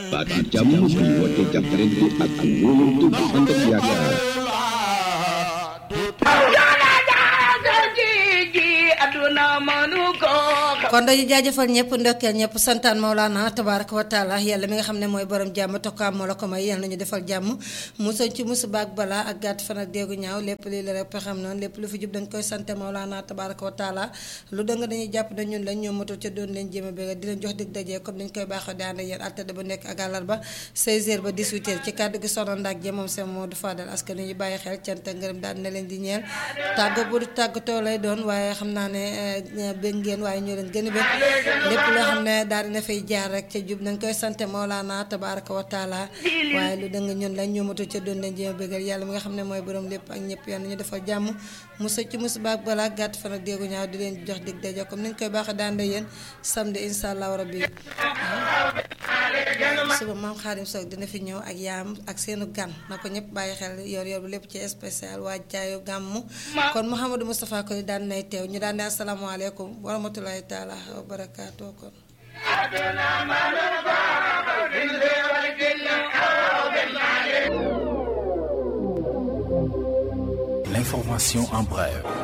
baatu jàmm bi woote jàppalante ak wóolante bu ànd ak yaakaar kon dañu jaajëfal ñëpp ndokkeel ñëpp santaan Maulana tabaraka wa taala yàlla mi nga xam ne mooy borom jàmm tokkaam moo la ko may yàlla nañu defal jàmm musañ ci musu baak balaa ak gàtt fan ak déegu ñaaw lépp lii la rek pexam noonu lépp lu fi jub dañ koy sante Maulana tabaraka wa taala lu dëng dañuy jàpp na ñun lañ ñoo matul ca doon leen jéem a béga di leen jox dig dajee comme dañ koy baaxoo di ànd ak yéen altade ba nekk ak àllarba 16h ba 18h ci kàddu gi soxna Ndak Dieng moom seen moo du faadal askan ñu bàyyi xel cant ngërëm daal na leen di ñeel tàggo bu du tàggatoo lay doon waaye xam naa ne bëgg ngeen waaye ñoo leen gën a bëgg lépp loo xam ne daal dina fay jaar rek ca jub nañ koy sante Maolana tabaraka wa taala waaye lu dëng ñun lañ ñoomatu ca doon leen jéem a bëggal yàlla mi nga xam ne mooy borom lépp ak ñëpp yàlla ñu defal jàmm musa ci musu baak balaa gàtt fan ak déegu ñaaw di leen jox dig daje comme niñ koy baax daan de yéen samedi insha allah rabbi suba maam Xaadim Sow dina fi ñëw ak yaam ak seenu gan na ko ñëpp bàyyi xel yor yor bu lépp ci spécial waa jaayu gàmmu kon Mouhamadou Moustapha koy daan nay teew ñu daan ne asalaamaaleykum wa rahmatulahi taala wa barakaatu kon L'information en bref.